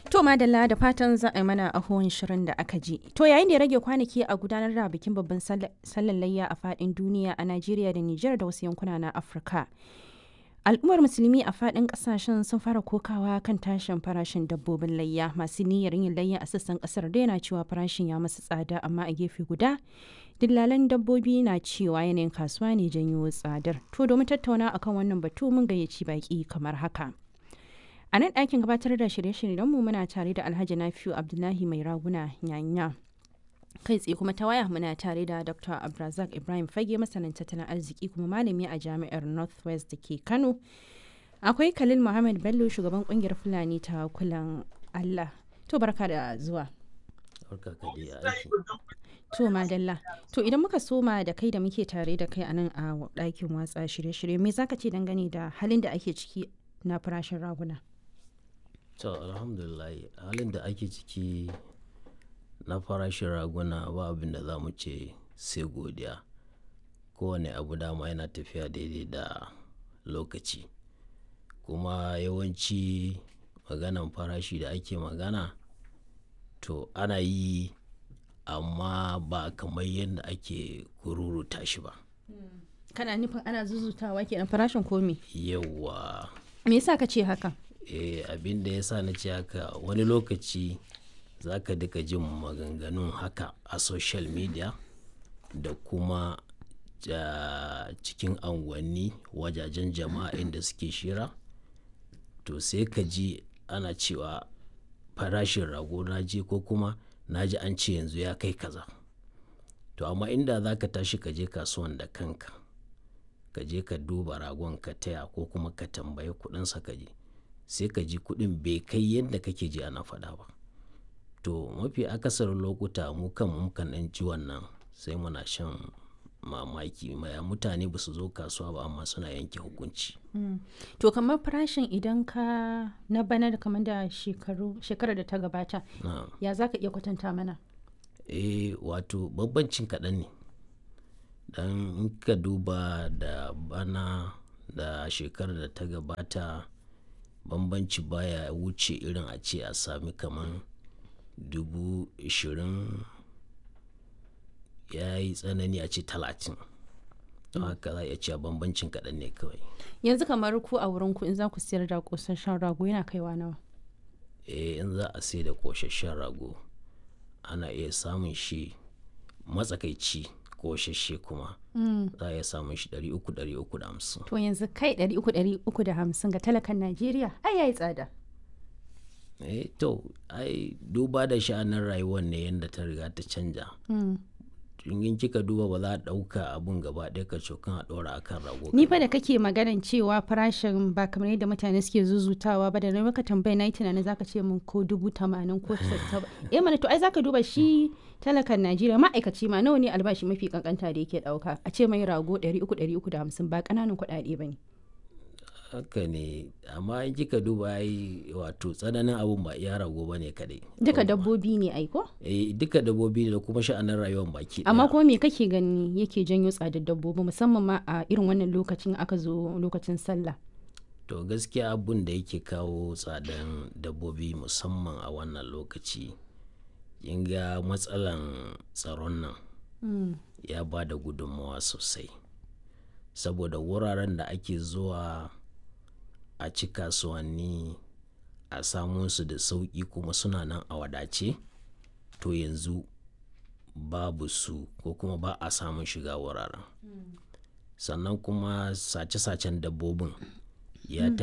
To madalla da fatan za a yi mana ahon shirin da aka ji. To yayin da ya rage kwanaki a gudanar da bikin babban sallan layya a fadin duniya a Najeriya da Nijar da wasu yankuna na Afirka. Al'ummar musulmi a fadin kasashen sun fara kokawa kan tashin farashin dabbobin layya masu niyyar yin layya a sassan kasar da yana cewa farashin ya masu tsada amma a gefe guda dillalan dabbobi na cewa yanayin kasuwa ne janyo tsadar. To domin tattauna akan wannan batu mun gayyaci baki kamar haka. A nan ɗakin gabatar da shirye-shiryenmu muna tare da Alhaji Nafiu Abdullahi Mai Raguna Nyanya. Kai tsaye kuma ta waya muna tare da Dr. Abrazak Ibrahim Fage masanin tattalin arziki kuma malami a jami'ar Northwest da ke Kano. Akwai Khalil Muhammad Bello shugaban kungiyar Fulani ta kulan Allah. To barka da zuwa. To madalla. To idan muka soma da kai da muke tare da kai a nan a ɗakin watsa shirye-shirye me zaka ce dangane da halin da ake ciki na farashin raguna? to alhamdulillah halin da ake ciki na farashin raguna ba abin da za mu ce sai godiya kowane abu dama yana tafiya daidai da lokaci kuma yawanci maganan farashi da ake magana to ana yi amma ba kamar yadda ake kururuta shi ba Kana nufin ana zuzutawa kenan farashin komi? yawa Me yasa ka ce haka? eh, abin da ya sa na ce haka wani lokaci za ka duka jin maganganun haka a social media da kuma ja, cikin anguwanni wajajen jama'a inda suke shira to sai ka ji ana cewa farashin rago na je ko kuma na ji an ce yanzu ya kai kaza to amma inda za ka tashi ka je kasuwan da kanka ka je ka duba ragon ka taya ko kuma ka tambayi kudinsa ka je sai ka ji kuɗin bai kai yadda kake ji ana faɗa ba to mafi akasarin lokuta mu kan mukan ɗan ji wannan sai muna shan mamaki maya mutane ba su zo kasuwa ba amma suna yanke hukunci To kamar farashin idan ka na bana da kamar da shekaru shekarar da ta gabata na ya za ka iya kwatanta mana? eh wato bambancin kaɗan ne dan in ka duba da bana da shekarar da ta gabata bambanci baya wuce irin a ce a sami kaman dubu ishirin ya yi tsanani a ce talatin don haka za a iya cewa bambancin kaɗan ne kawai Yanzu kamar ku a wurin ku in za ku siyar da kosasshen rago yana kaiwa nawa? eh in za a sai da ƙoshashen rago ana iya samun shi matsakaici ƙoshashe kuma za a iya samun shi 300-350 To yanzu kai ɗari uku ɗari uku da hamsin ga talakan Najeriya ai yayi tsada. eh to ai duba da sha'anin rayuwar ne yadda ta riga ta canja in kika duba ba za a ɗauka abun gaba ɗaya ka cokan a ɗora akan rago Ni fa da kake maganan cewa farashin ba kamar yadda mutane suke zuzutawa ba da na maka tambaya na yi tunanin zaka ce min ko dubu tamanin ko sassa eh mana to ai zaka duba shi talakan Najeriya ma'aikaci ma nawa ne albashi mafi kankanta da yake dauka a ce mai rago ɗari uku ɗari uku da hamsin ba ƙananan kuɗaɗe ba ne. haka ne amma in kika duba ai wato tsananin abun ba iya rago ba ne kadai Duka dabbobi ne ai ko? eh duka dabbobi ne da kuma sha'anin rayuwar baki ɗaya. Amma kuma me kake gani yake janyo tsadar dabbobi musamman ma a irin wannan lokacin aka zo lokacin sallah. to gaskiya abun da yake kawo tsadan dabbobi musamman a wannan lokaci kin ga matsalan tsaron nan ya ba da gudunmawa sosai saboda wuraren da ake zuwa a ci kasuwanni a samu su da sauƙi kuma suna nan a wadace to yanzu babu su ko kuma ba a samun shiga wuraren sannan kuma sace-sacen dabbobin ya